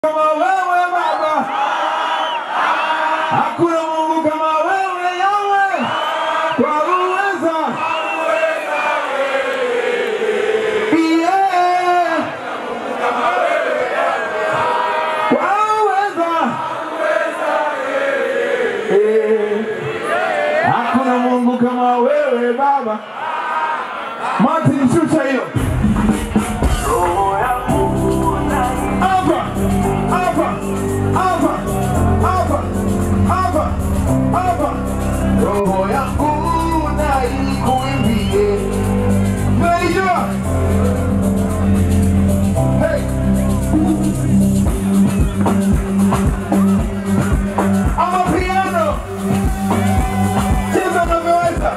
kama wewe Baba, hakuna Mungu kama wewe Yawe, kwa uweza Yeah. Kwa uweza Eh. hakuna Mungu kama wewe Baba. Martin, shusha hiyo hapa hapa hapa hapa hapa hapa, roho yangu na ikuimbie, naijua hey. Ama piano, cheza unavyoweza.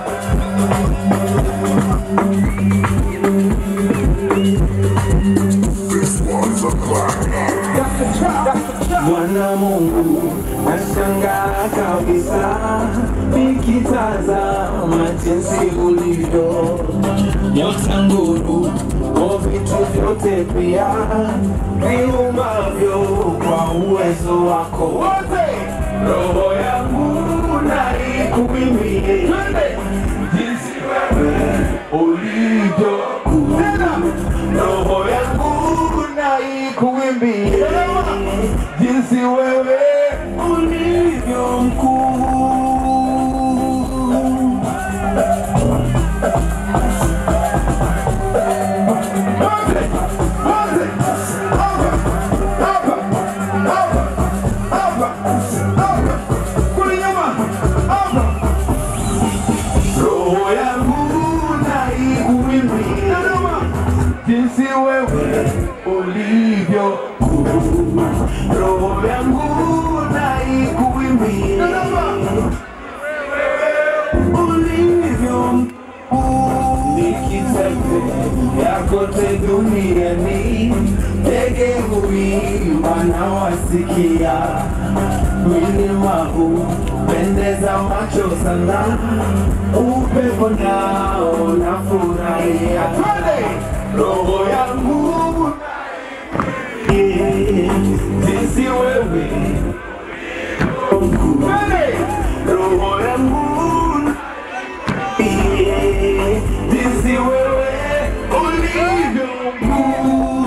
Bwana Mungu, nashangaa kabisa nikitazama jinsi ulivyo nyota, nguru o vitu vyote pia viumbavyo kwa uwezo wako wote. Roho yangu na ikuimbie jinsi wewe ulivyo kuu. Roho yangu na ikuimbie jinsi wewe ulivyo mkuu. Wote, wote, hapa, hapa, hapa, hapa, hapa, kule nyuma, hapa. Roho yangu na ikuimbie Nyuma. jinsi wewe ulivyo kuu. Roho yangu na ikuimbie ulivyo mkuu. Nikitembea kote duniani, ndege huimba na wasikia, milima hupendeza macho sana, upepo nao nafurahia. Twende. Roho yangu jinsi wewe mkuu. Twende. Roho yangu jinsi wewe ulivyo mkuu.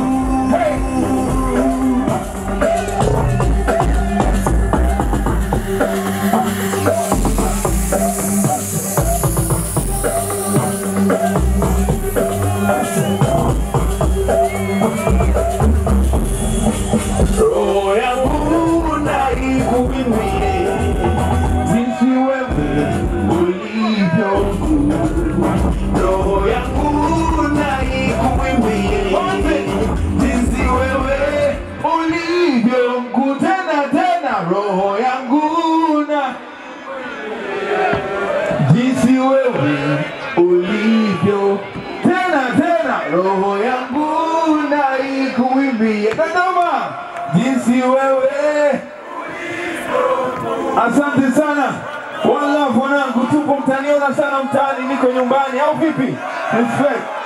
Roho yangu na ikuimbie jinsi wewe ulivyo mkuu. Roho yangu na ikuimbie jinsi wewe ulivyo mkuu. Tena tena, roho yangu na jinsi wewe ulivyo Tena tena, roho yangu na ikuimbie. Dodoma, jinsi wewe. Asante sana. One love wanangu, tupo mtaniona sana mtaani, niko nyumbani au vipi? Respect.